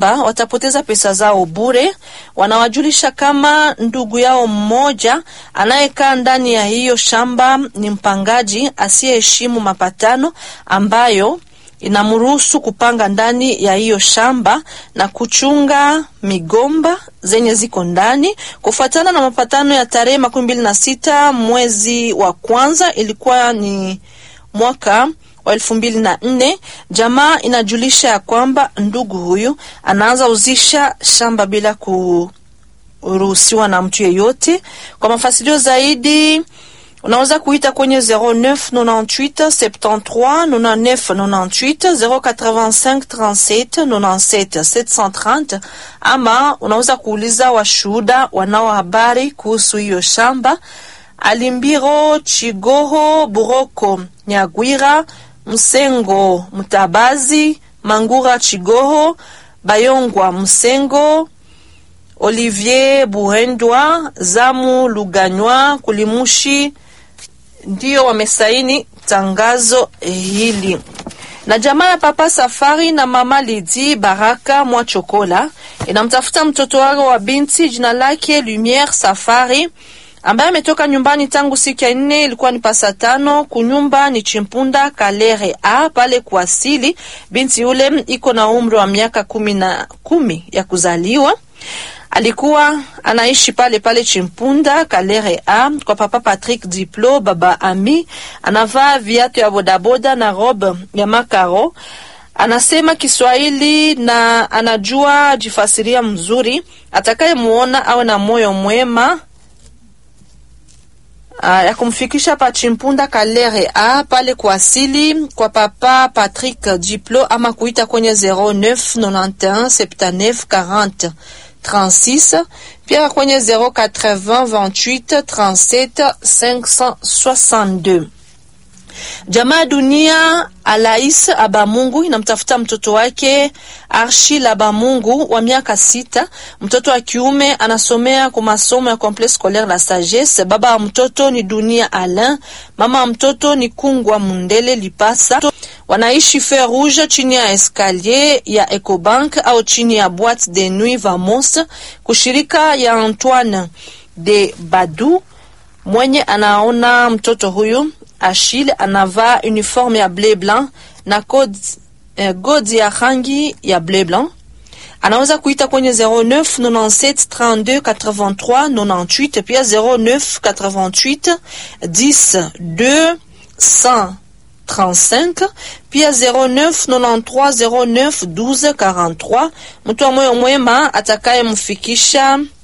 shamba watapoteza pesa zao bure. Wanawajulisha kama ndugu yao mmoja anayekaa ndani ya hiyo shamba ni mpangaji asiyeheshimu mapatano ambayo inamruhusu kupanga ndani ya hiyo shamba na kuchunga migomba zenye ziko ndani. Kufuatana na mapatano ya tarehe makumi mbili na sita mwezi wa kwanza, ilikuwa ni mwaka wa elfu mbili na nne, jamaa inajulisha ya kwamba ndugu huyu anaanza uzisha shamba bila kuruhusiwa na mtu yeyote. Kwa mafasilio zaidi unaweza kuita kwenye 0998 73 99 98 085 37 97 730 ama unaweza kuuliza washuhuda wanao habari kuhusu hiyo shamba. Alimbiro Chigoho Buroko Nyagwira Msengo Mtabazi Mangura Chigoho Bayongwa Msengo Olivier Buhendwa Zamu Luganywa Kulimushi ndiyo wamesaini tangazo hili. Na jamaa ya Papa Safari na Mama Lidi Baraka Mwachokola inamtafuta mtoto wao wa binti jina lake Lumiere Safari ambaye ametoka nyumbani tangu siku ya nne, ilikuwa ni pasa tano. Kunyumba ni Chimpunda Kalere a pale kuasili. Binti yule iko na umri wa miaka kumi na kumi ya kuzaliwa alikuwa anaishi pale pale Chimpunda Kalere a kwa papa Patrick Diplo, baba Ami. Anavaa viatu ya bodaboda na robe ya makaro. Anasema Kiswahili na anajua jifasiria mzuri. Atakayemuona awe na moyo mwema Uh, ya kumfikisha pa Chimpunda Kalere a pale kuasili kwa papa Patrick Diplo ama kuita kwenye 0991 79 40 36 pia kwenye 080 28 37 562. Jamaa ya dunia Alais Abamungu inamtafuta mtoto wake Arshil Abamungu wa miaka sita. Mtoto wa kiume anasomea kwa masomo ya Complexe Scolaire La Sagesse. Baba wa mtoto ni Dunia Alain, mama wa mtoto ni Kungwa Mundele Lipasa. Wanaishi Fer Rouge chini ya escalier ya Ecobank au chini ya Boîte de Nuit Vamos, kushirika ya Antoine de Badu mwenye anaona mtoto huyu Achille anavaa uniforme ya bleu blanc na code, eh, godi ya rangi ya bleu blanc. Anaweza kuita kwenye 09 97 32 83 98 pia 09 88 10 2 135 pia 09 93 09 12 43. Mtu wa moyo mwema atakayemfikisha